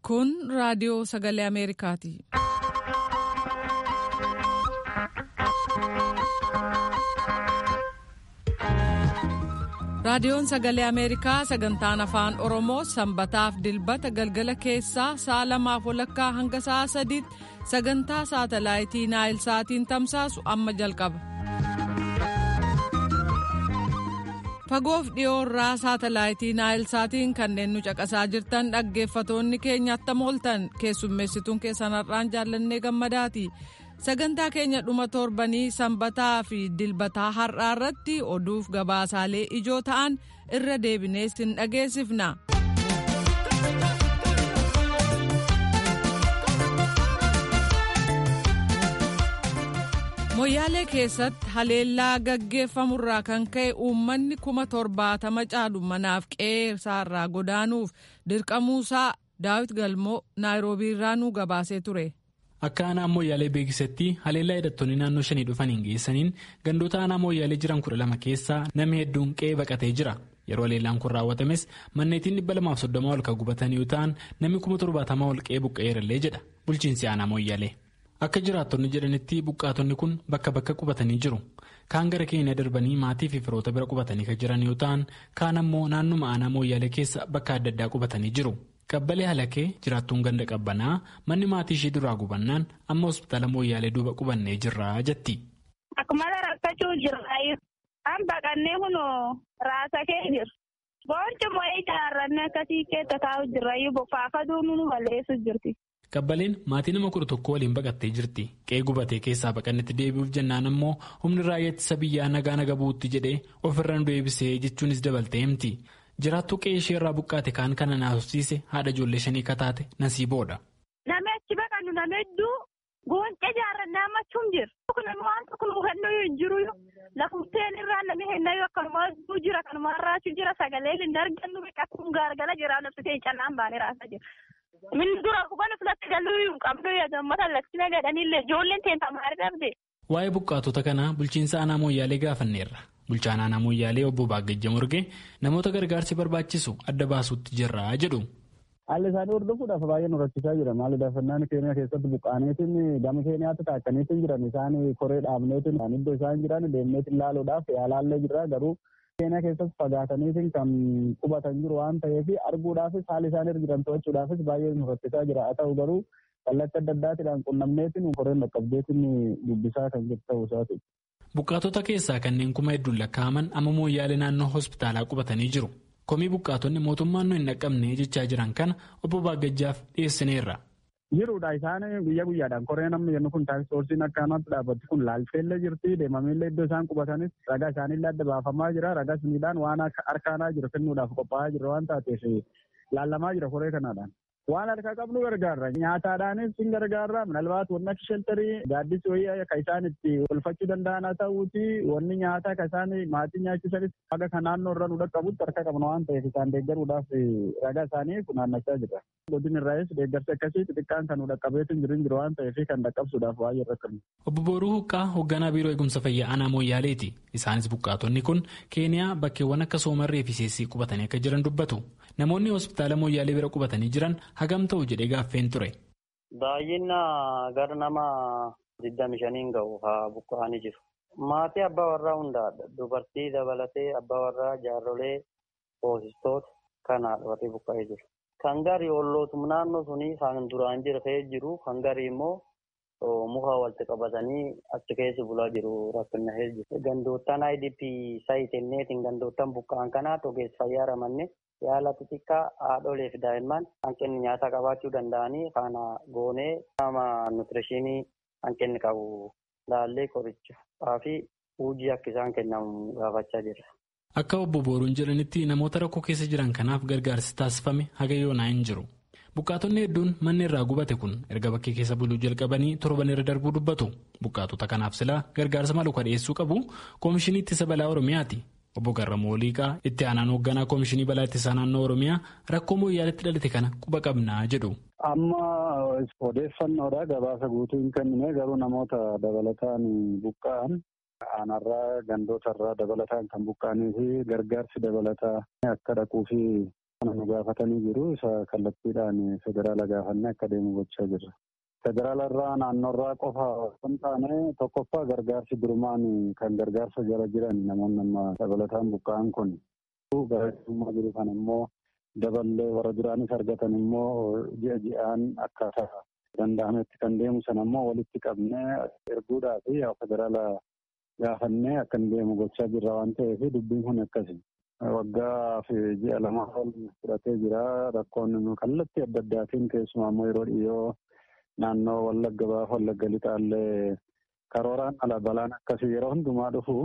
Kun raadiyoo sagalee Ameerikaati. Raadiyoon sagalee Ameerikaa sagantaan afaan Oromoo sanbataaf dilbata galgala keessaa sa'a lamaaf walakkaa hanga sa'a sadiitti sagantaa saatalaayitii Naayil Saatiin tamsaasu amma jalqaba. Fagoof dhiyoorraa saatalaayitii Naayil Saatiin kanneen nu caqasaa jirtan dhaggeeffatoonni keenya attam ooltan keessummeessituun keessanarraan jaallannee gammadaati. sagantaa keenya dhuma torbanii sanbataa fi dilbataa har'aa irratti oduuf gabaasaalee ijoo ta'an irra deebinee sin dhageessifna. moyyaalee keessatti haleellaa gaggeeffamurraa kan ka'e uummanni kuma torbaatama caalu manaaf qe'ee isaarraa godaanuuf dirqamuusaa daawit galmoo naayiroobiirraa nuu gabaasee ture. Akka aanaa mooyyaalee beeksisetti haleellaa hidhattoonni naannoo shanii dhufaniin geessaniin gandoota aanaa mooyyaalee jiran kudha lama keessaa namni hedduun qe'ee baqatee jira. Yeroo haleellaan kun raawwatames manneetiin dhibba lamaaf soddoma ol kan gubatan yoo ta'an namni kuma torbaatamaa ol qe'ee buqqa'eerallee jedha bulchiinsi aanaa mooyyaalee. Akka jiraattonni jedhanitti buqqaatonni kun bakka bakka qubatanii jiru. Kaan gara keenya darbanii maatii fi firoota bira qubatanii kan jiran yoo ta'an kaan ammoo naannuma aanaa mooyyaalee keessa bakka adda addaa qubatanii jiru. Qabbalee halakee jiraattuun ganda qabbanaa manni maatii ishee duraa gubannaan amma hospitaala mooyyaalee duuba qubannee jirra jetti. Akkuma rakkachuu jirra an baqannee kunoo raasa kee jira. Boonci moo'ee ijaarrannee akkasii keessa taa'u jirra bokkaafaduu nu balleessu jirti. Qabbaleen maatii nama kudha tokko waliin baqattee jirti. Qe'ee gubatee keessaa baqannetti deebi'uuf jennaan ammoo humni raayyaa ittisa biyyaa nagaa naga bu'uutti jedhee ofirra nu deebisee jechuunis dabaltee himti. Jiraattuu qe'ee ishee irraa buqqaate kaan kana naasofsiise haadha ijoollee shanii kataate nasiiboodha. Namni achi baqannu nama hedduu goonqee jaarrannaa ammachuun jira. Nama waan tokko nu hennuu hin jiru lafumteen irraa namni hennayyuu akkanuma jira kanuma har'aachuu jira sagalee hin argannu biqiltuun gaargala jira nafsitee cannaan baanee raasaa jira. Min dura kuban filatti galuu hin qabdu gammata lakkina gadhaniillee ijoolleen teenta maal dhabde. Waa'ee buqqaatota kanaa bulchiinsa aanaa mooyyaalee gaafanneerra. Bulchaan aanaa mooyyaalee obbo Baagajja Morgee namoota gargaarsi barbaachisu adda baasuutti jirra jedhu. Haalli isaanii hordofuudhaaf baay'ee nu rakkisaa jira. Maalli daafannaan keenya keessatti buqqaaneetiin gama keenyaatti taakkaniitiin jiran isaan koree dhaabneetiin kan iddoo isaan jiran deemneetiin ilaaluudhaaf yaalaallee jira garuu keenya keessatti fagaataniitiin kan qubatan jiru waan ta'eef arguudhaafis haala isaan irra jiran to'achuudhaafis baay'ee nu rakkisaa jira. Haa ta'u garuu kallattii adda addaatiidhaan qunnamneetiin koreen dhaqqabdeetiin dubbisaa kan jiru ta'uu isaati. Buqqaatota keessaa kanneen kuma hedduun lakkaa'aman amma mooyyaalee naannoo hospitaalaa qubatanii jiru. Komii buqqaatonni mootummaan nu hin dhaqqabne jechaa jiran kana obbo Baagajjaaf dhiyeessineerra. Jiruudha isaan guyyaa guyyaadhaan koree namni jennu kun taaksisoorsiin akka ammaatti dhaabbatti kun laalteellee jirti deemameellee iddoo isaan qubatanis ragaa isaaniillee adda baafamaa jira ragas miidhaan waan harkaanaa jiru kennuudhaaf qophaa'aa jira waan taateef laallamaa jira koree kanaadhaan. Waan harkaa qabnu gargaarra nyaataadhaanis hin gargaarra minalbaat wanni akka sheltarii gaaddis wayii kan isaan itti tolfachuu danda'an haa ta'uuti wanni nyaataa kan isaan maatii nyaachisanis haga kan naannoo irra nu dhaqqabutti harka qabna waan ta'eef isaan deeggaruudhaaf ragaa isaanii funaannachaa jira. Godin irraayis deeggarsi akkasii xixiqqaan kan nu dhaqqabeetu jiru jiru waan ta'eef kan dhaqqabsuudhaaf baay'ee rakkannu. Obbo Booruu Huqqaa hoogganaa biiroo eegumsa fayyaa aanaa Mooyaaleeti. Isaanis buqqaatonni kun Keeniyaa bakkeewwan akka Soomarree fi Seessii qubatanii akka jiran dubbatu. Namoonni hospitaala Mooyyaalee bira qubatanii jiran hagam ta'u jedhee gaaffeen ture. Baay'ina gara nama digdami shaniin ga'u haa buqqa'anii jiru. Maatii abbaa warraa hundaadha. Dubartii dabalatee abbaa warraa jaarrolee hoosistoota kanaadha warri buqqa'ee jiru. Kan garii ollootum naannoo sunii kan duraan jira ta'ee jiru kan garii immoo muka walitti qabatanii achi keessa bulaa jiru rakkina jiru. Gandoottan IDP saayitenneetiin gandoottan buqqa'an kanaa ogeessa fayyaa ramanne yaala xixiqqaa haadholee fi daa'imman hanqinni nyaataa qabaachuu danda'anii kana goonee nama nuutirishinii hanqinni qabu laallee qorichaa fi hojii akka isaan kennamu gaafachaa jirra. Akka obbo Booruun jedhanitti namoota rakkoo keessa jiran kanaaf gargaarsi taasifame haga yoonaa hin jiru. Buqqaatonni hedduun manni irraa gubate kun erga bakkee keessa buluu jalqabanii torban irra darbuu dubbatu. Buqqaatota kanaaf silaa gargaarsa malu dhiyeessuu qabu Koomishinii Ittisa Balaa Oromiyaati. Obbo Garramuu Oliiqaa itti aanaan hoogganaa Koomishinii Balaa Ittisaa Naannoo Oromiyaa rakkoo mooyyaaletti dhalate kana quba qabnaa jedhu. Amma odeeffannoodha gabaasa guutuu hin kennine garuu namoota dabalataan buqqa'an aanarraa gandootarraa dabalataan kan buqqa'anii fi gargaarsi dabalataa akka dhaquu fi Kana gaafatanii jiru isa kallattiidhaan federaala gaafannee akka deemu gochaa jirra. Federaala irraa naannoo irraa qofa kan taane tokkoffaa gargaarsi durumaan kan gargaarsa jala jiran namoonni amma dabalataan buqqa'an kun garaagarummaa jiru kan immoo daballee warra duraanis argatan immoo ji'a ji'aan akkaataa danda'ametti kan deemu sana immoo walitti qabnee erguudhaa fi federaala gaafannee akka hin deemu gochaa jirra waan ta'eef dubbiin kun akkasi. Waggaa fi ji'a lama ol fudhatee jira rakkoon kallattii adda addaatiin keessumaa immoo yeroo dhiyoo naannoo wallagga baaf wallagga lixaallee karooraan ala balaan akkasii yeroo hundumaa dhufu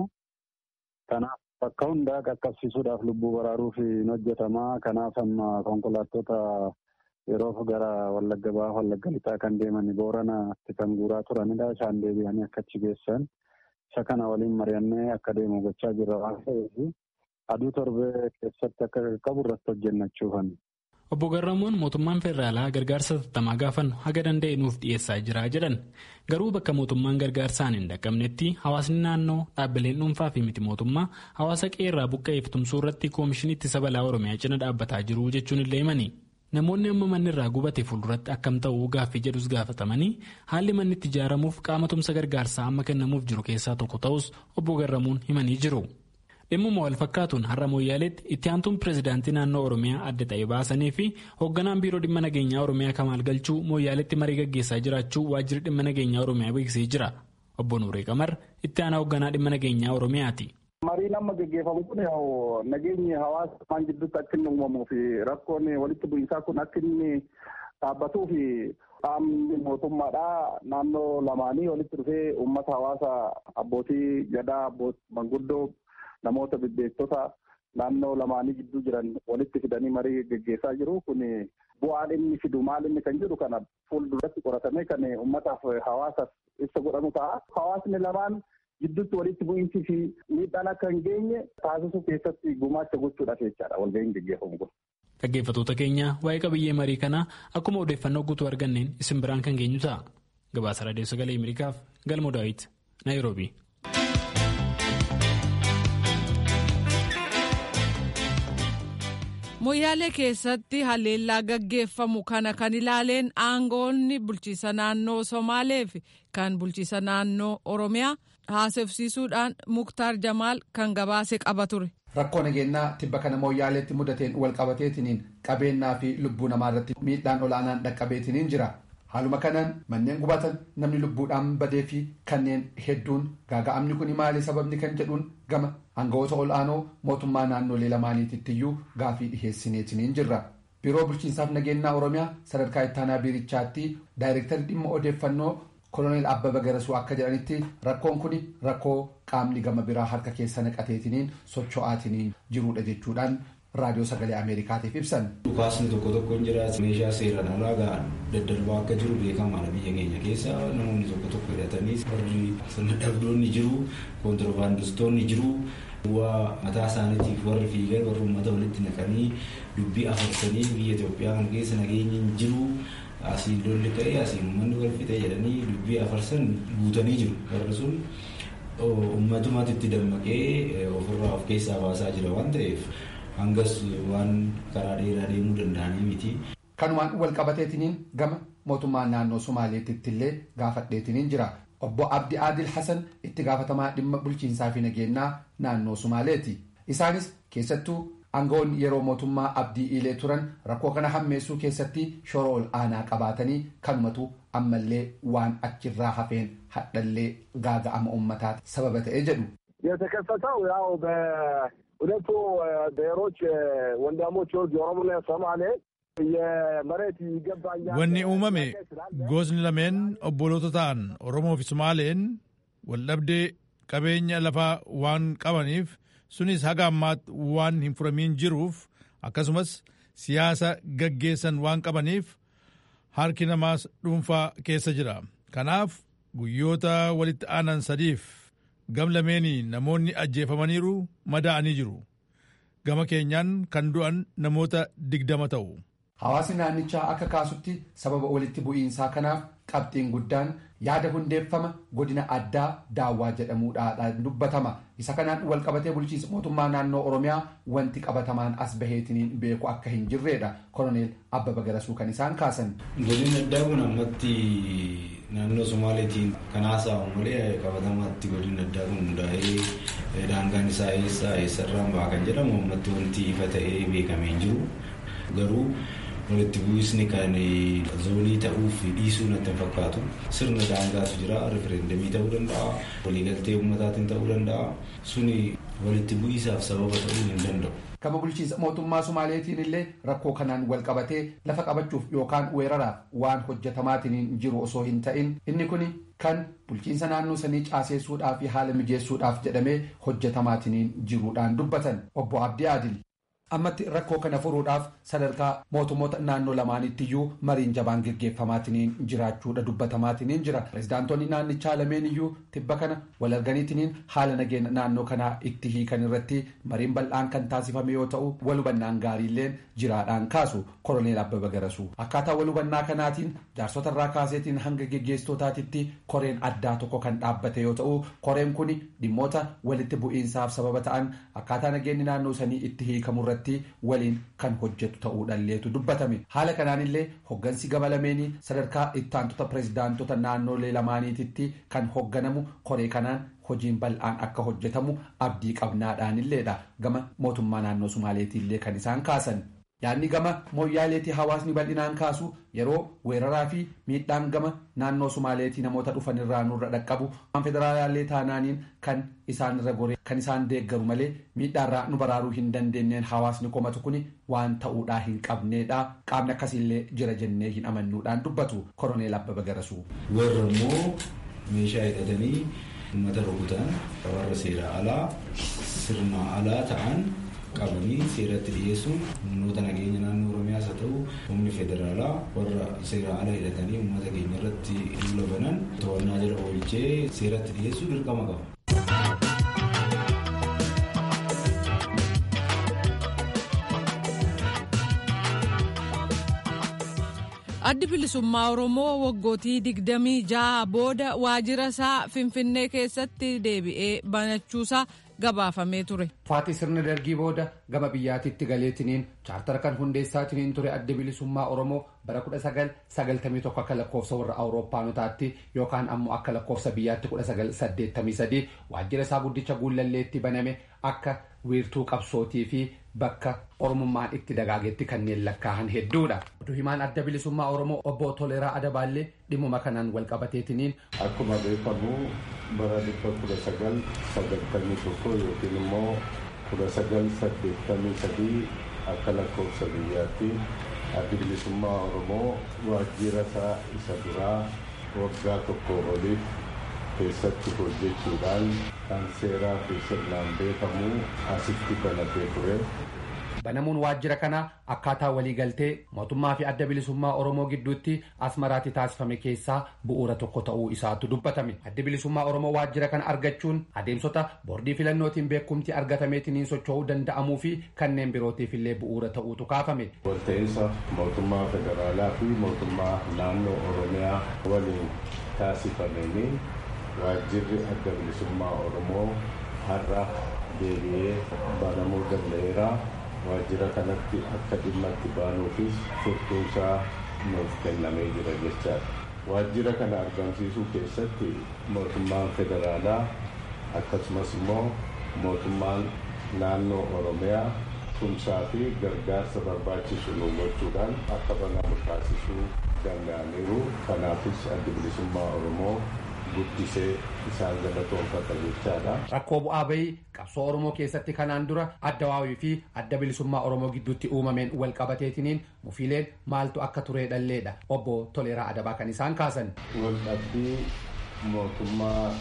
kanaaf bakka hundaa qaqqabsiisuudhaaf lubbuu baraaruuf hin hojjetamaa kanaaf amma konkolaattota yeroo gara wallagga baaf wallagga lixaa kan deeman booranaatti kan guuraa turanidha isaan deebi'anii akka achi geessan isa kana waliin mari'annee akka deemu gochaa jirra waan ta'eef aduu torbee keessatti akka qabu irratti hojjennachuufan. Obbo Garramuun mootummaan federaalaa gargaarsa tattamaa gaafannu haga danda'e nuuf dhiyeessaa jira jedhan garuu bakka mootummaan gargaarsaan hin dhaqqabnetti hawaasni naannoo dhaabbileen dhuunfaa fi miti mootummaa hawaasa qeerraa buqqa'eef tumsuu irratti koomishinii ittisa balaa oromiyaa cina dhaabbataa jiru jechuun illee himani. Namoonni amma manni irraa gubate fuulduratti akkam ta'uu gaaffii jedhus gaafatamanii haalli manni itti ijaaramuuf qaama tumsa gargaarsaa amma kennamuuf jiru keessaa tokko ta'us obbo Garramuun himanii jiru. Dhimmuma wal fakkaatuun har'a Mooyyaaleetti itti aantuun pireezidaantii naannoo Oromiyaa adda ta'e baasanii fi hoogganaan biiroo dhimma nageenyaa Oromiyaa Kamaal Galchuu Mooyyaaleetti marii gaggeessaa jiraachuu waajjirri dhimma nageenyaa Oromiyaa beeksisee jira. Obbo Nuuree Qamar itti aanaa hoogganaa dhimma nageenyaa Oromiyaati. Mariin amma gaggeeffamu kun nageenyi hawaasa maan gidduutti akka inni uumamuu fi rakkoon walitti bu'iinsaa kun akka inni dhaabbatuu fi qaamni mootummaadhaa naannoo lamaanii walitti dhufee uummata hawaasa abbootii gadaa manguddoo namoota bebbeektota naannoo lamaanii gidduu jiran walitti fidanii marii gaggeessaa jiru kun bu'aan inni fidu maal inni kan jedhu kana fuulduratti qoratamee kan uummataaf hawaasaaf ibsa godhamu ta'a. Hawaasni lamaan gidduutti walitti bu'iinsi fi miidhaan akka hin geenye taasisuu keessatti gumaacha gochuudhaaf jechaadha walga'iin gaggeeffamu kun. Dhaggeeffattoota keenya waa'ee qabiyyee marii kanaa akkuma odeeffannoo guutuu arganneen isin biraan kan geenyu ta'a. Gabaasa Raadiyoo Sagalee Ameerikaaf Galmoo Daawit, Naayiroobii. Moyyaalee keessatti haleellaa gaggeeffamu kana kan ilaaleen aangoonni bulchiisa naannoo Somaalee fi kan bulchiisa naannoo Oromiyaa haasofsiisuudhaan Muktaar Jamaal kan gabaase qaba ture. Rakkoo nageenyaa tibba kana mooyyaaleetti mudateen wal qabateetiniin qabeenyaa fi lubbuu namaa irratti miidhaan olaanaan dhaqqabeetiniin jira. Haaluma kanaan manneen gubatan namni lubbuudhaan badee fi kanneen hedduun gaaga'amni kun maali sababni kan jedhuun gama aangawoota ol'aanoo mootummaa naannolee lamaaniitittiyuu gaafii dhiheessineetiniin jirra. Biiroo bulchiinsaaf nageenyaa Oromiyaa sadarkaa ittaanaa biirichaatti daayirektarri dhimma odeeffannoo koloneel Abbaba Garasuu akka jedhanitti rakkoon kun rakkoo qaamni gama biraa harka keessa naqateetiniin socho'aatiniin jirudha jechuudhaan raadiyoo sagalee ameerikaatiif ibsan. Dhukaasni tokko tokko hin jiraatu meeshaa seeraan alaa ga'an daddarbaa akka jiru beekamaadha biyya keenya keessa namoonni tokko tokko hidhatanii warri sirna dhabdoonni jiru koontirbaandistoonni jiru waa mataa isaaniitiif warri fiigan warri uummata walitti naqanii dubbii afarsanii biyya Itoophiyaa kana keessa nageenyi hin jiru asiin lolli ka'ee asiin uummanni wal fixe jedhanii dubbii afarsan guutanii jiru warri sun uummatumatti itti dammaqee ofirraa of keessaa baasaa jira waan ta'eef. hangas waan karaa dheeraa deemuu danda'anii miti. Kanumaan wal qabateetiniin gama mootummaan naannoo Somaaleetitti illee gaafadheetiniin jira. Obbo Abdi Adil Hassan itti gaafatamaa dhimma bulchiinsaa fi nageenyaa naannoo Somaaleeti. Isaanis keessattuu aangawoonni yeroo mootummaa Abdii Ilee turan rakkoo kana hammeessuu keessatti shoora ol aanaa qabaatanii kanumatu ammallee waan achirraa hafeen hadhallee gaaga'ama uummataa sababa ta'ee jedhu. የተከሰተው ያው ሁለቱ ብሔሮች ወንድሞች የኦሮሞና የሶማሌ የመሬት ይገባኛል wanni uumame gosni lameen obboloota ta'an oromoo fi somaaleen waldhabdee qabeenya lafaa waan qabaniif sunis haga ammaatti waan hin furamiin jiruuf akkasumas siyaasa gaggeessan waan qabaniif harki namaas dhuunfaa keessa jira kanaaf guyyoota walitti aanan sadiif gam lameenii namoonni ajjeefamaniiru madaa'anii jiru gama keenyaan kan du'an namoota digdama ta'u. Hawaasni naannichaa akka kaasutti sababa walitti bu'iinsaa kanaaf qabxiin guddaan yaada hundeeffama godina addaa daawwaa jedhamuudhaan dubbatama isa kanaan walqabatee bulchiinsa mootummaa naannoo oromiyaa wanti qabatamaan as baheetiniin beeku akka hin jirredha koloneel abbaba garasuu kan isaan kaasan. godina addaa kun ammatti naannoo somaaleetiin kan haasa'amu malee qabatamaatti godina addaa kun hundaa'ee daangaan isaa eessaa eessarraan ba'a kan jedhamu ammatti wanti ifa ta'ee beekamee hin jiru garuu. walitti bu'isni kan zoonii ta'uuf dhiisuu natti fakkaatu sirna daangaatu jira rifereendamii ta'uu danda'a waliigaltee uummataatiin ta'uu danda'a suni walitti bu'isaaf sababa ta'uu hin danda'u. Gama bulchiinsa mootummaa Sumaaleetiin illee rakkoo kanaan wal qabatee lafa qabachuuf yookaan weeraraaf waan hojjetamaatiin jiru osoo hin ta'in inni kun kan bulchiinsa naannoo sanii caaseessuudhaaf fi haala mijeessuudhaaf jedhamee hojjetamaatiin jiruudhaan dubbatan obbo Abdii Adil. ammatti rakkoo kana furuudhaaf sadarkaa mootummoota naannoo lamaanitti mariin jabaan geggeeffamaatiin jiraachuudha dubbatamaatiin jira pirezidaantonni naannichaa lameen iyyuu tibba kana wal arganiitiin haala nageenya naannoo kanaa itti hiikan irratti mariin bal'aan kan taasifame yoo ta'u walhubannaan gaariilleen jiraadhaan kaasu koroneel abbaba garasuu akkaataa walhubannaa kanaatiin jaarsota irraa kaaseetiin hanga geggeessitootaatitti koreen addaa tokko kan dhaabbate yoo ta'u koreen kun dhimmoota walitti bu'iinsaaf sababa ta'an akkaataa nageenyi naannoo sanii itti hiikamurratti waliin kan hojjetu ta'uudhaalleetu dubbatame haala kanaanillee hoggansi gama lameenii sadarkaa ittaantota pirezidaantota naannolee lamaaniititti kan hogganamu koree kanaan hojiin bal'aan akka hojjetamu abdii qabnaadhaanilleedha gama mootummaa naannoo sumaaleetiillee kan isaan kaasan. yaadni gama mooyyaaleetii hawaasni bal'inaan kaasu yeroo weeraraa fi miidhaan gama naannoo sumaaleetii namoota dhufan irraa nurra dhaqqabu waan federaalaallee taanaaniin kan isaan irra goree kan isaan deeggaru malee miidhaarraa nu baraaruu hin dandeenyeen hawaasni komatu kun waan ta'uudhaa hin qabneedha qaamni akkasiillee jira jennee hin amannuudhaan dubbatu koroneel abbaba garasuu. warra immoo meeshaa hidhatanii uummata rukutan warra seera alaa sirna alaa ta'an. qabanii seeratti dhiyeessuun humnoota nageenya naannoo oromiyaas haa ta'u humni federaalaa warra seera ala hidhatanii uummata keenya irratti duula banan to'annaa jala oolchee seeratti dhiyeessuu dirqama qaba. addi bilisummaa oromoo waggootii digdamii jaha booda waajjira isaa finfinnee keessatti deebi'ee banachuusaa gabaafamee ture. Faatii sirna dargii booda gama biyyaatitti galeetiniin chaartara kan hundeessaatiniin ture adda bilisummaa Oromoo bara 1991 akka lakkoofsa warra Awuroopaanotaatti yookaan ammoo akka lakkoofsa biyyaatti 1983 waajjira isaa guddicha guullalleetti baname akka wiirtuu qabsootii fi bakka oromummaan itti dagaagetti kanneen lakkaa'an hedduudha. Oduu himaan adda bilisummaa Oromoo obbo Toleeraa Adabaallee dhimmuma kanaan wal qabateetiniin. Akkuma beekamu bara dhibba kudha sagal sagaltamii tokko yookiin immoo kudha sagal saddeettamii sadii akka lakkoofsa biyyaatti addi bilisummaa Oromoo waajjira isaa isa duraa waggaa tokko oliif keessatti hojjechuudhaan kan seeraa fi sirnaan beekamu asitti banatee ture. Banamuun waajjira kanaa akkaataa waliigaltee mootummaa fi adda bilisummaa Oromoo gidduutti asmaraatti taasifame keessaa bu'uura tokko ta'uu isaatu dubbatame. Adda bilisummaa Oromoo waajjira kana argachuun adeemsota boordii filannootiin beekumti argatameetiniin socho'uu danda'amuu fi kanneen birootiif illee bu'uura ta'uutu kaafame. Walta'iinsa mootummaa federaalaa fi mootummaa naannoo Oromiyaa waliin taasifameen waajjirri adda bilisummaa Oromoo har'a deebi'ee banamuu danda'eera. waajjira kanatti akka dhimma itti baanuufis furtuunsaa nuuf kennamee jira jechaadha. Waajjira kana argamsiisuu keessatti mootummaan federaalaa akkasumas immoo mootummaan naannoo Oromiyaa tumsaa fi gargaarsa barbaachisu nu gochuudhaan akka banamu taasisuu danda'aniiru. Kanaafis adda bilisummaa Oromoo guddisee isaan galatoonfata jechaadha. Rakkoo bu'aa bahii qabsoo Oromoo keessatti kanaan dura adda waawii fi adda bilisummaa Oromoo gidduutti uumameen wal qabateetiniin mufiileen maaltu akka turee dhalleedha. Obbo Toleeraa Adabaa kan isaan kaasan. Wal dhabbii mootummaa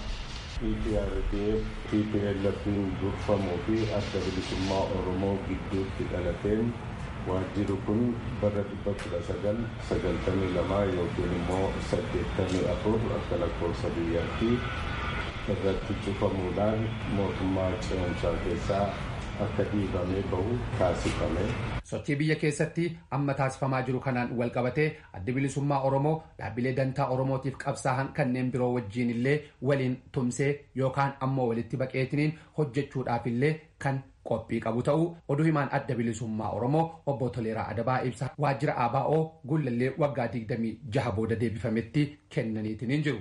EPRDF, TPLF'n durfamuu fi adda bilisummaa Oromoo gidduutti dhalateen waajjirri kun bara dhibba kudha sagal sagaltamii lamaa yookiin immoo saddeettamii afur akka lakkoofsa biyyaatti irratti cufamuudhaan mootummaa ce'umsaa keessaa akka dhiibamee bahu taasifame. Sochii biyya keessatti amma taasifamaa jiru kanaan wal qabatee adda bilisummaa Oromoo dhaabbilee dantaa Oromootiif qabsaa'an kanneen biroo wajjiin illee waliin tumsee yookaan ammoo walitti baqeetiniin hojjechuudhaaf illee kan qophii qabu ta'uu oduu himaan adda bilisummaa Oromoo obbo Toleeraa Adabaa ibsa waajjira ABO gullallee waggaa 26 booda deebifametti kennaniitiin jiru.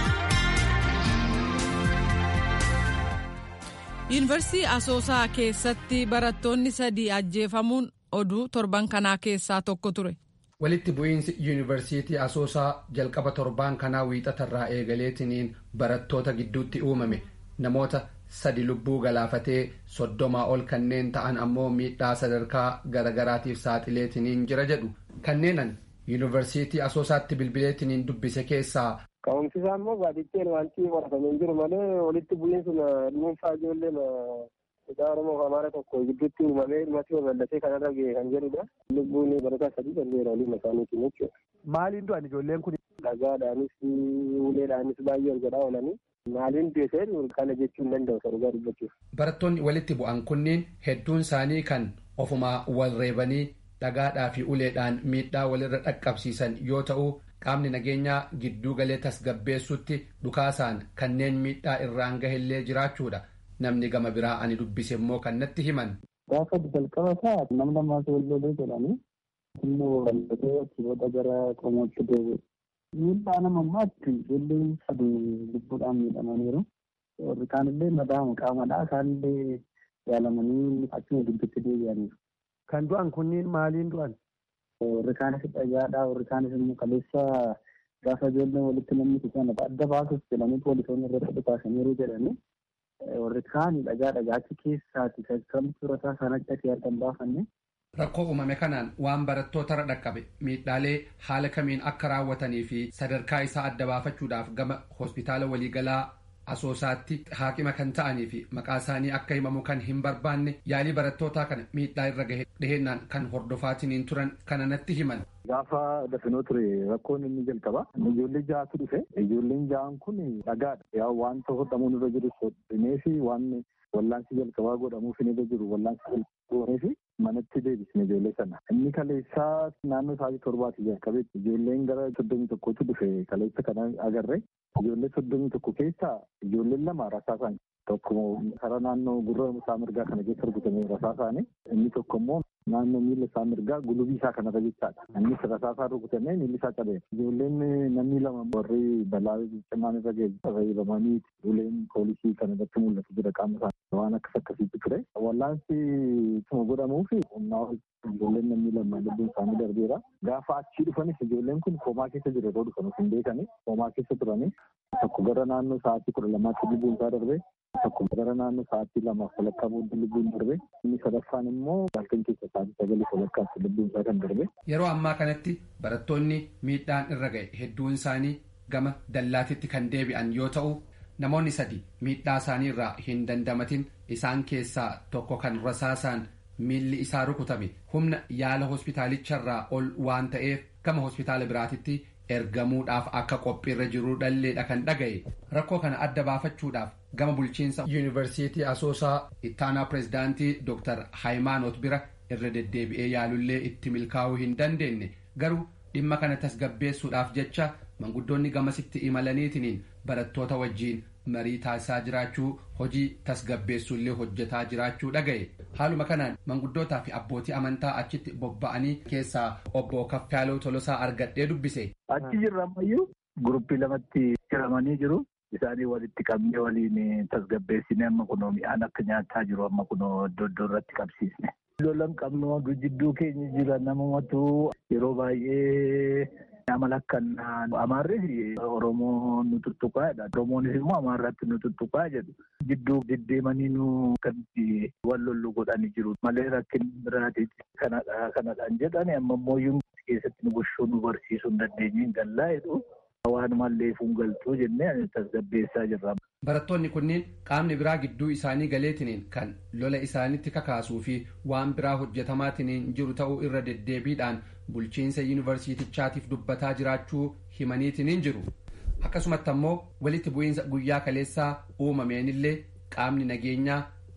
yuunivarsiitii asoosaa keessatti barattoonni sadii ajjeefamuun oduu torban kanaa keessaa tokko ture. walitti bu'iinsi yuunivarsiitii asoosaa jalqaba torbaan kanaa wiixatarraa eegaleetiniin barattoota gidduutti uumame namoota sadi lubbuu galaafatee soddomaa ol kanneen ta'an ammoo miidhaa sadarkaa garagaraatiif saaxileetiniin jira jedhu kanneenan yuunivarsiitii asoosaatti bilbileetiniin dubbise keessaa Ka'umsi isaa immoo baadiyyaa wanti qoratamee hin jiru malee walitti bu'iinsi dhuunfaa ijoollee Hidhaa Oromoo fi Amaara tokko gidduutti uumamee dhumatti babal'atee kanarra ga'e kan jedhudha. Lubbuun barataa sadii darbeera waliin isaaniitiin jechuudha. Maaliin du'an ijoolleen kun? Dhagaadhaanis uleedhaanis baay'ee argadaa oolanii. Maaliin du'e kana jechuu hin danda'u sarugaa dubbachuuf. Barattoonni walitti bu'an kunniin hedduun isaanii kan ofumaa wal reebanii dhagaadhaa fi uleedhaan miidhaa walirra dhaqqabsiisan yoo ta'u qaamni nageenyaa gidduu galee tasgabbeessutti dhukaasaan kanneen miidhaa irraan gahellee jiraachuudha. namni gama biraa ani dubbise immoo kan natti himan. Gaafa jalqaba isaa nam lamaas wal lolee jedhanii immoo wallatee achiboota gara qomootti deebi'e. Miidhaa nama ammaatti ijoolleen sadii lubbuudhaan miidhamaniiru. Warri kaanillee madaa'ama qaamadhaa isaanillee yaalamanii achuma gidduutti deebi'aniiru. Kan du'an kunniin maaliin du'an? Warri kaanis dhagaadhaa warri kaanis immoo kaleessa gaafa ijoolleen walitti namni sana adda baasuuf jedhanii poolisoonni irratti dhukaasaniiru jedhanii warri kaan dhagaa dhagaachi keessaati kamtu rasaa sanatti ati argan baafanne. Rakkoo uumame kanaan waan barattootarra dhaqqabe miidhaalee haala kamiin akka raawwatanii fi sadarkaa isaa adda baafachuudhaaf gama hospitaala waliigalaa asoosaatti haakima kan ta'anii fi maqaa isaanii akka himamu kan hin barbaanne yaalii barattootaa kana miidhaa irra gahe dhihennaan kan hordofaatiniin turan kana natti himan. Gaafa dafinoo ture rakkoon inni jalqaba. Ijoollee ja'atu dhufe. Ijoolleen ja'an kun dhagaadha. Yaa wanta hodhamuun irra jiru hodhamee fi waan wallaansi jalqabaa godhamuuf irra jiru wallaansi jalqabaa fi manatti deebisne ijoollee sana. Inni kaleessaa naannoo sa'aatii torbaati jalqabeetti ijoolleen gara soddomii tokkotti dhufe kaleessa kana agarre. Ijoollee soddomii tokko keessaa ijoolleen lama rasaasaan tokko karaa naannoo gurra isaa mirgaa kana keessa rukutame rasaasaani. Inni tokko immoo naannoo miila isaa mirgaa gulubii isaa kanarra jechaadha. Innis rasaasaan rukutamee miilli isaa cabeera. Ijoolleen namni lama warri balaa cimaan irra ga'e reebamanii uleen poolisii kan irratti mul'atu jira qaama isaanii waan akkas akkasiitti ture. Wallaansi ituma godhamuuf humnaa ijoolleen namni lama lubbuun isaanii darbeera. Gaafa achii dhufanis ijoolleen kun koomaa keessa jira yeroo dhufan hin beekani. Koomaa keessa turanii tokko gara naannoo sa'aatii kudha lamaatti lubbuun isaa darbe. Tokko gara naannoo sa'aatii lamaaf walakkaa booddee lubbuun darbe. Inni sadaffaan immoo halkan keessa sa'aatii sagalii walakkaatti lubbuun isaa kan darbe. Yeroo ammaa kanatti barattoonni miidhaan irra ga'e hedduun isaanii gama dallaatitti kan deebi'an yoo ta'u namoonni sadi miidhaa isaanii irraa hin dandamatin isaan keessaa tokko kan rasaasaan miilli isaa rukutame humna yaala hospitaalicharraa ol waan ta'eef gama hospitaala biraatitti ergamuudhaaf akka qophiirra jiru dhalleedha kan dhaga'e rakkoo kana adda baafachuudhaaf gama bulchiinsa yuunivarsiitii asoosaa ittaanaa pireezidaantii dr haayimaanoot bira irra deddeebi'ee yaalullee itti milkaa'uu hin dandeenye garuu dhimma kana tasgabbeessuudhaaf jecha manguddoonni gamasitti imalaniitiniin barattoota wajjiin marii taasisaa jiraachuu hojii tasgabbeessuullee hojjetaa jiraachuu dhaga'e haaluma kanaan manguddootaa fi abbootii amantaa achitti bobba'anii keessaa obbo Kaffaaloo Tolosaa argadhee dubbise. Achi jirra ammayyuu guruppii lamatti hiramanii jiru. Isaanii walitti qabnee waliin tasgabbeessine amma kunoo mi'aan akka nyaataa jiru amma kunoo iddoo iddoo irratti qabsiisne. Lolan qabnu jidduu keenya jira namumatu yeroo baay'ee amala akkanaa amaarri Oromoo nu tuttuqaadha. Oromoonis immoo amaarratti nu tuttuqaa jedhu. Jidduu deddeemanii nu kanatti wal lollu godhanii jiru. Malee rakkin biraati kanadha kanadhaan jedhani amma immoo keessatti nu gochuu nu barsiisuu hin dandeenye hin gallaa jedhu. Waan mallee fuungaltuu jennee tasgabbeessaa jirra. Barattoonni kunneen qaamni biraa gidduu isaanii galeetiniin kan lola isaanitti kakaasuu fi waan biraa hojjetamaatiniin jiru ta'uu irra deddeebiidhaan bulchiinsa yuunivarsiitichaatiif dubbataa jiraachuu himaniitiniin jiru. Akkasumatti ammoo walitti bu'iinsa guyyaa kaleessaa uumameenillee qaamni nageenyaa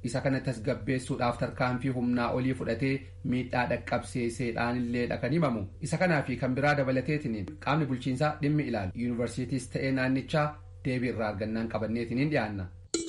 isa kana tasgabbeessuudhaaf tarkaanfii humnaa olii fudhatee miidhaa dhaqqabsiiseedhaan illee kan himamu isa kanaa fi kan biraa dabalateetiin qaamni bulchiinsaa dhimmi ilaalu yuunivarsiitiis ta'ee naannichaa deebii irraa argannaan qabanneetiin hin dhiyaanna.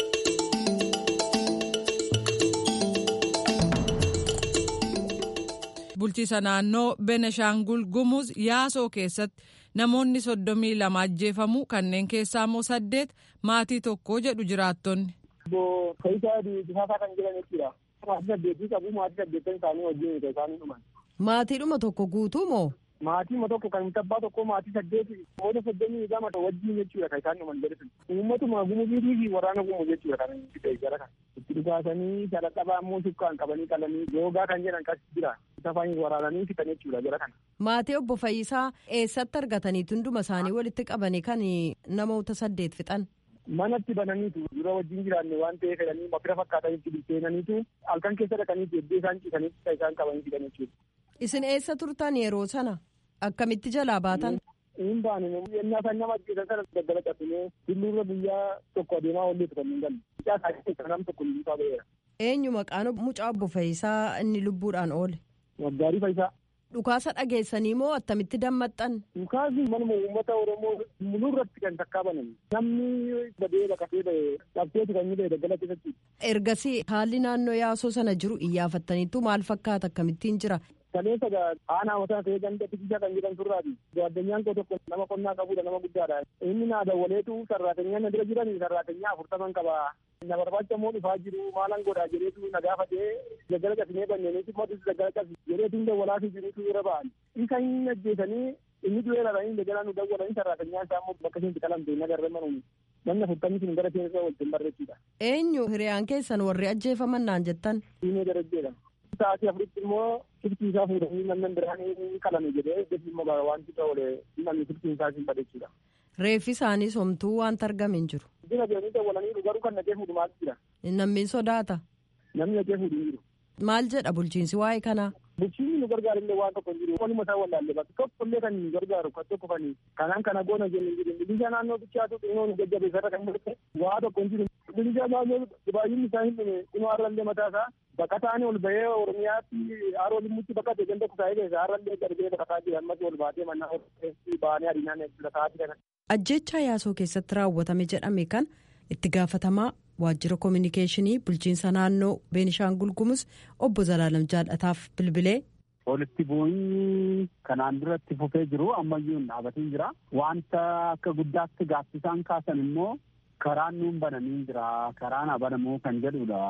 bulchiisa naannoo beneshaangul gumuz yaasoo keessatti namoonni soddomii lama ajjeefamu kanneen keessaa immoo saddeet maatii tokko jedhu jiraattonni. Obbo Faayisaa Bisaasaa kan jedhan jechuudha. Maatii saddeetii qabu maatii saddeettan isaanii wajjin isaanii dhuman. Maatiidhuma tokko guutuu moo? Maatii tokko kan abbaa tokko maatii saddeeti namoota soddomii lama wajjin jechuudha kan isaan dhuman jedhan. Uummatuma gumuziitii fi waraana gumuz jechuudha kan itti gara kan. Itti dhugaasanii shalaqqabaa immoo sukkaan qabanii qalanii yoogaa kan jedhan kas jira. Safaan waraananii fixan jechuudha jara kana. Maatii obbo Fayyisaa eessatti argatanii tunduma isaanii walitti qabanii kan namoota saddeet fixan. Manatti bananiitu dura wajjin jiraanne waan ta'eef fedhanii mafira fakkaatanitti bilcheenaniitu halkan keessa dhaqaniitu eddee isaan ciisanitti isaan qabanii fixan jechuudha. Isin eessa turtan yeroo sana? Akkamitti jalaa baatan? Hin baane yennaa isaan nama ajjeesan sana daggala cabsinee tulluurra guyyaa tokko adeemaa olleetu kan hin galle. Mucaa isaa nam tokko lubbuu ba'eera. Eenyu maqaan mucaa obbo Fayyisaa inni lubbuudhaan oole? Waggaarii Fayyisaa. Dhukaasa dhageessanii moo attamitti dammaxxan? Dhukaasni manuma uummata Oromoo mul'urratti kan takkaa banan. Namni badee baqatee ba'e dhabdeetu kan ba'e daggala keessatti. Ergasii haalli naannoo yaasoo sana jiru iyyaafattaniitu maal fakkaata akkamittiin jira? Kaleessa aanaa mataa ta'ee ganda tikichaa kan jedhan turraati. Addunyaan koo tokko nama qonnaa qabudha nama guddaadha. Inni naa dawwaleetu sarraatenyaa na bira jiran sarraatenyaa afurtaman qaba. Na barbaacha immoo dhufaa jiru maalan godhaa jedheetu na gaafatee daggala cabsinee banneeniiti mootis daggala cabsi jedheetu dawwalaafii jirutu irra ba'an. Isa hin ajjeesanii inni du'ee dhabanii daggala nu dawwalanii sarraatenyaa isaa immoo bakka isheen qalamte hin agarre manuun. Namni afurtamni sun gara keessa waliin barreessudha. Eenyu hiriyaan keessan warri ajjeefaman naan jettan? Diinee darajjeedha. Sa'aatii afuritti immoo sirtii isaa fuudhanii namni biraan ni qalame jedhee deebii immoo wanti ta'e namni sirtii isaa hin badheessudha. Reeffi isaanii somtuu wanta argame hin jiru. Dina jedhanii dawwalanii garuu kan nagee fuudhu maal jira? Namni sodaata. Namni nagee fuudhu hin jiru. Maal jedha bulchiinsi waa'ee kanaa? Bulchiinsi nu gargaarullee waan tokko hin jiru. Waluma isaa wallaalle bakka tokkollee kan nu gargaaru kan tokko kan kanaan kana goona jennu hin jiru. Bilishaa naannoo bichaatu xinnoo nu jajjabeessarra kan mul'ate waa tokko hin jiru. Bilishaa naannoo baay'inni isaa hin dhume dhimma har'allee mataa isaa baqataan ol bahee Oromiyaatti haroo limmutti baqate ganda kusaa'ee keessa har'allee darbee baqataa jira ammas ol baatee mannaa baanee adiinaan baqataa jira. Ajjechaa yaasoo keessatti raawwatame jedhame kan itti gaafatamaa waajjira koominikeeshinii bulchiinsa naannoo beenishaangul gumuz obbo Zalaalam Jaallataaf bilbilee. Walitti bu'iinsi kanaan duratti fufee jiru ammayyuu hin dhaabatiin jira. Wanta akka guddaatti gaaffisaan kaasan immoo karaan nuun bananii jira. Karaan banamuu kan jedhudha.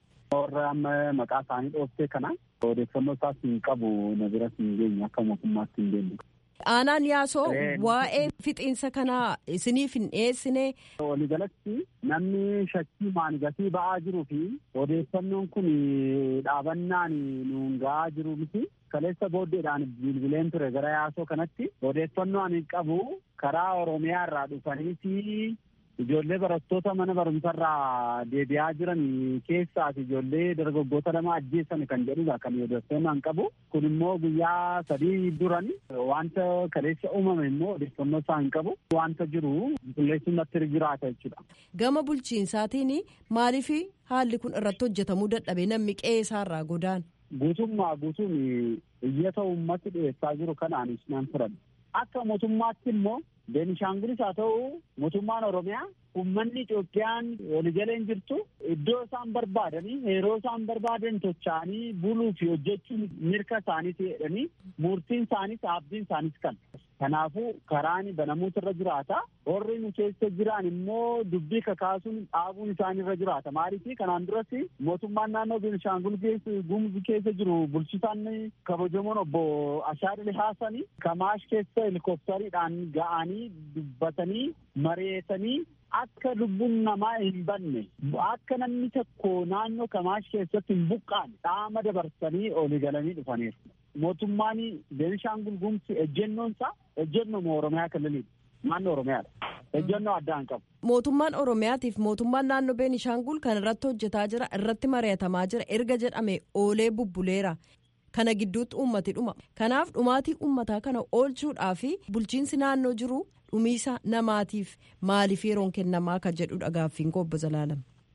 Warra amma maqaa isaanii dhooftee kana odeeffannoo isaas hin qabu na biras hin geenye akka mootummaatti hin geenye. Aanaan yaasoo waa'ee fixiinsa kanaa isiniif hin dhiyeessine. Waliigalatti namni shakkii maangatii ba'aa jiruu fi odeeffannoon kun dhaabannaan nuun ga'aa jiru miti. Kaleessa booddeedhaan bilbileen ture gara yaasoo kanatti odeeffannoo ani qabu karaa Oromiyaa irraa dhufaniiti ijoollee barattoota mana barumsarraa deebi'aa jiran keessaas ijoollee dargaggoota lama ajjeessan kan jedhudha kan odeeffannoo qabu kun immoo guyyaa sadii duran wanta kaleessa uumame immoo odeeffannoo isaa hin qabu wanta jiru qulqulleessuun natti jiraata jechuudha. Gama bulchiinsaatiin maaliif haalli kun irratti hojjetamuu dadhabe namni qe'ee isaarraa godaan. Guutummaa guutuun iyyata uummati dhiyeessaa jiru kanaanis nan fudhadha. Akka mootummaatti immoo Beenishaangulis haa ta'u mootummaan Oromiyaa uummanni Itoophiyaan waliigaleen jirtu iddoo isaan barbaadanii yeroo isaan barbaadan tocha'anii buluu fi hojjechuun mirga isaaniiti jedhanii murtiin isaaniis abdiin isaaniis kan. Kanaafuu karaan banamuutu irra jiraata. Warri nu keessa jiran immoo dubbii kakaasuun dhaabuun isaanii irra jiraata. Maaliif kanaan duras mootummaan naannoo Beenishaangul Gumuz keessa jiru bulchisaan kabajamoon obbo Ashaadil Haasani Kamaash keessa helikooftariidhaan ga'anii dubbatanii mareetanii akka lubbuun namaa hin banne akka namni tokko naannoo Kamaash keessatti hin buqqaane dhaama dabarsanii olii galanii dhufaniiru. Mootummaan Beenishaangul Gumuz ejjennoon isaa ejjennoo Oromiyaa kalaliidha. Naannoo Oromiyaadha. Ejjennoo addaa hin qabu. Mootummaan Oromiyaatiif mootummaan naannoo Beenishaangul kan irratti hojjetaa jira irratti mari'atamaa jira erga jedhame oolee bubbuleera. Kana gidduutti uummati dhuma. Kanaaf dhumaatii uummataa kana oolchuudhaaf bulchiinsi naannoo jiru dhumiisa namaatiif maaliif yeroon kennamaa kan jedhudha gaaffiin koo obbo Zalaalam.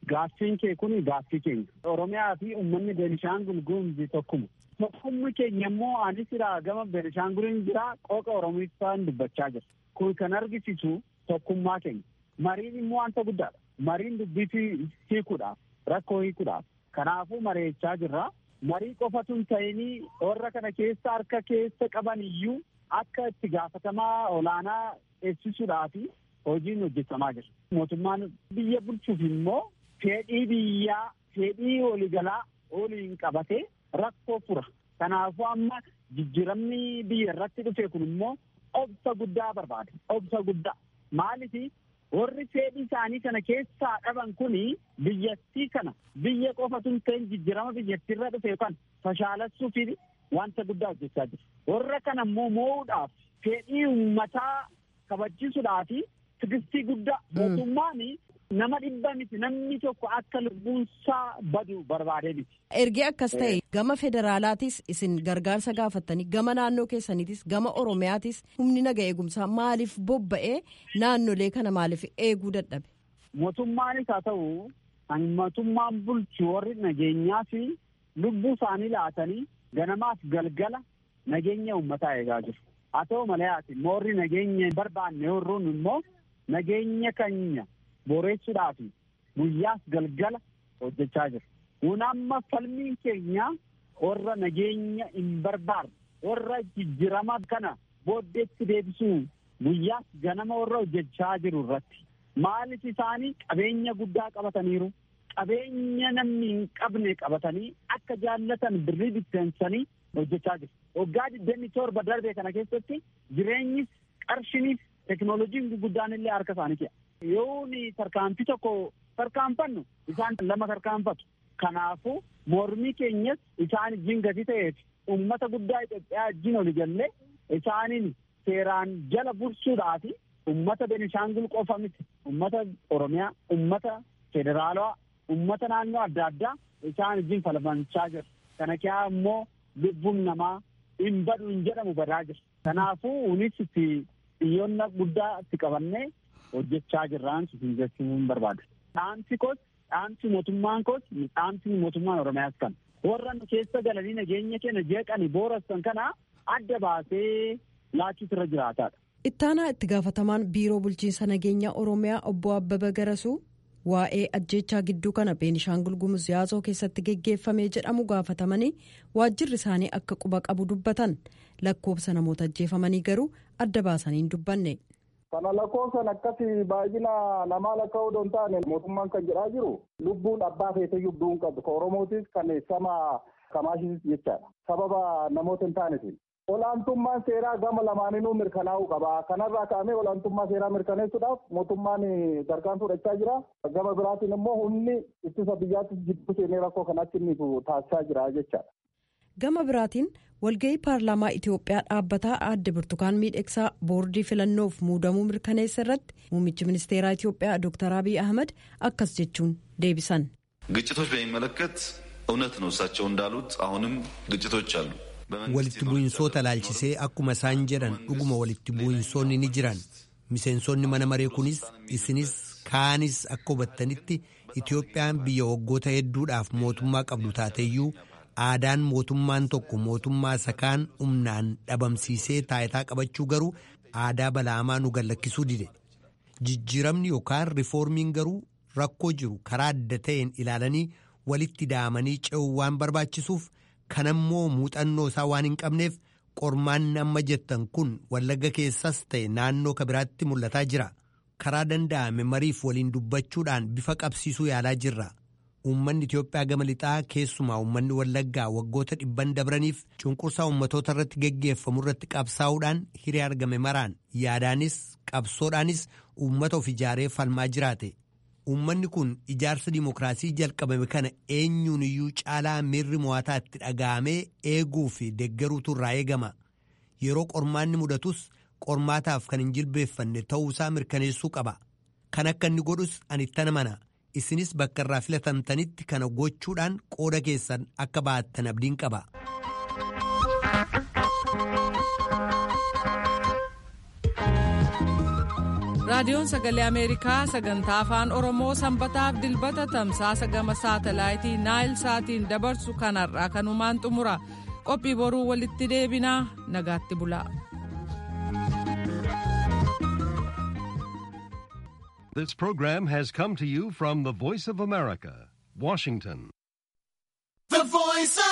gaaffiin kee kun gaaffii keenya. Oromiyaa fi uummanni Beenishaangul Gumuz tokkuma. Tokkummi keenya immoo anis irraa gama Beenishaanguliin jira qooqa Oromiffaan dubbachaa jira. Kun kan argisiisu tokkummaa keenya. Mariin immoo wanta guddaadha. Mariin dubbii hiikuudhaaf rakkoo hiikuudhaaf. Kanaafuu mari'achaa jirra. Marii qofatu hin ta'inii warra kana keessa harka keessa qaban iyyuu akka itti gaafatamaa olaanaa eegsisuudhaaf hojiin hojjetamaa jira. Mootummaan biyya bulchuuf immoo fedhii biyyaa fedhii waliigalaa waliin qabatee rakkoo fura. Kanaafuu amma jijjiiramni biyya irratti dhufe kun immoo obsa guddaa barbaada. Obsa guddaa. Maaliif warri fedhii isaanii kana keessaa dhaban kuni biyyattii kana biyya qofatu hin ta'in jijjiirama biyyattiirra dhufe kan fashaalessuufi wanta guddaa hojjechaa jiru. Warra kana immoo moo'uudhaaf fedhii uummataa kabajjisuudhaaf tigistii guddaa mootummaan nama dhibba miti namni tokko akka lubbuunsaa badu barbaadee miti. Ergee akkas ta'e gama federaalaatis isin gargaarsa gaafattanii gama naannoo keessaniitis gama oromiyaatis humni naga eegumsaa maaliif bobba'ee naannolee kana maaliif eeguu dadhabe. Mootummaanis haa ta'u kan mootummaan bulchu warri nageenyaa fi lubbuu isaanii laatanii ganamaaf galgala nageenya uummataa eegaa jiru. Haa ta'u malee ati moorri nageenya barbaanne warroon immoo nageenya keenya booreessuudhaaf guyyaas galgala hojjechaa jiru. Kun amma falmiin keenya warra nageenya hin barbaadne warra jijjiirama kana booddeetti deebisuu guyyaas ganama warra hojjechaa jiru irratti. Maaliif isaanii qabeenya guddaa qabataniiru. Qabeenya namni hin qabne qabatanii akka jaallatan birrii bitteensanii hojjechaa jiru. Waggaa digdamii torba darbe kana keessatti jireenyis qarshiniif teknooloojiin guguddaan illee harka isaanii keessa. Yoo tarkaanfii tokko tarkaanfannu isaan lama tarkaanfatu. Kanaafuu mormii keenyas isaan wajjin gati ta'eef uummata guddaa Itoophiyaa wajjin oli jallee isaaniin seeraan jala bulchuudhaaf uummata Benishaangul qofa miti. Uummata Oromiyaa, uummata federaalawaa, uummata naannoo adda addaa isaan wajjin falmachaa jiru. Kana keessaa immoo lubbuun namaa hin badu hin jedhamu badaa jira. Kanaafuu unis itti xiyyoonna guddaa itti qabannee hojjechaa jirraan siin jechuun barbaada. Dhaamsi koos dhaamsi mootummaan koos dhaamsi mootummaan Oromiyaas kan warra nu keessa galanii nageenya keenya jeeqanii boorassan kana adda baasee laachuutu irra jiraataadha. Ittaanaa itti gaafatamaan biiroo bulchiinsa nageenya Oromiyaa obbo Abbaba Garasuu waa'ee ajjechaa gidduu kana Beenishaangul Gumuz yaasoo keessatti geggeeffamee jedhamu gaafatamanii waajjirri isaanii akka quba qabu dubbatan lakkoofsa namoota ajjeefamanii garuu adda baasanii hin dubbanne. Kana lakkoofsan akkasii baay'ina namaa lakkaa'uu don taane mootummaan kan jedhaa jiru lubbuun abbaa feeteyyuu du'uun qabdu ka Oromootis kan sama kamaashis jechaadha. Sababa namoota hin taanetiin. Olaantummaan seeraa gama lamaaninuu mirkanaa'uu qaba. Kanarraa ka'amee olaantummaa seeraa mirkaneessuudhaaf mootummaan gargaan fudhachaa jira. Gama biraatiin immoo humni ittisa biyyaattis jidduu seenee rakkoo kanatti inni taasisaa jira jechaadha. Gama biraatiin walgahii paarlaamaa Itoophiyaa dhaabbataa aadde Burtukaan Miidhegsaa boordii filannoof muudamuu mirkaneessa irratti muummichi ministeeraa Itoophiyaa Dr. Abiy Ahmad akkas jechuun deebisan. ግጭቶች በሚመለከት እውነት ነው እሳቸው እንዳሉት አሁንም ግጭቶች አሉ። walitti bu'insoota laalchisee akkuma isaan jedhan dhuguma walitti bu'insoonni ni jiran miseensonni mana maree kunis isinis kaanis akka hubattanitti Itoophiyaan biyya waggoota hedduudhaaf mootummaa qabdu taateyyuu aadaan mootummaan tokko mootummaa isa kaan humnaan dhabamsiisee taayitaa qabachuu garuu aadaa balaamaa nu gallakkisuu dide jijjiiramni yookaan rifoormiin garuu rakkoo jiru karaa adda ta'een ilaalanii walitti daamanii ce'uu waan barbaachisuuf kanammoo muuxannoo isaa waan hin qabneef qormaanni amma jettan kun wallagga keessas ta'e naannoo kabiraatti mul'ataa jira karaa danda'ame mariif waliin dubbachuudhaan bifa qabsiisuu yaalaa jirra. Uummanni Itoophiyaa gama lixaa keessumaa uummanni Wallaggaa waggoota dhibban dabraniif cunqursaa uummatoota irratti geggeeffamu irratti qabsaa'uudhaan hiree argame maraan yaadaanis qabsoodhaanis uummata of ijaaree falmaa jiraate. Uummanni kun ijaarsa dimookiraasii jalqabame kana eenyuun iyyuu caalaa miirri mo'ataa itti dhaga'amee eeguu fi deeggaruutu irraa eegama. Yeroo qormaanni mudatus qormaataaf kan hin jilbeeffanne ta'uusaa mirkaneessuu qaba. Kan akka inni godhus ani itti amana. isinis bakka irraa filatamtanitti kana gochuudhaan qooda keessan akka baattan abdiin qaba. raadiyoon sagalee ameerikaa sagantaa afaan oromoo sanbataaf dilbata tamsaasa gama saatalaayitii naayil saatiin dabarsu kanarraa kanumaan xumura qophii boruu walitti deebinaa nagaatti bulaa. This program has come to you from the Voice of America, Washington. The Voice of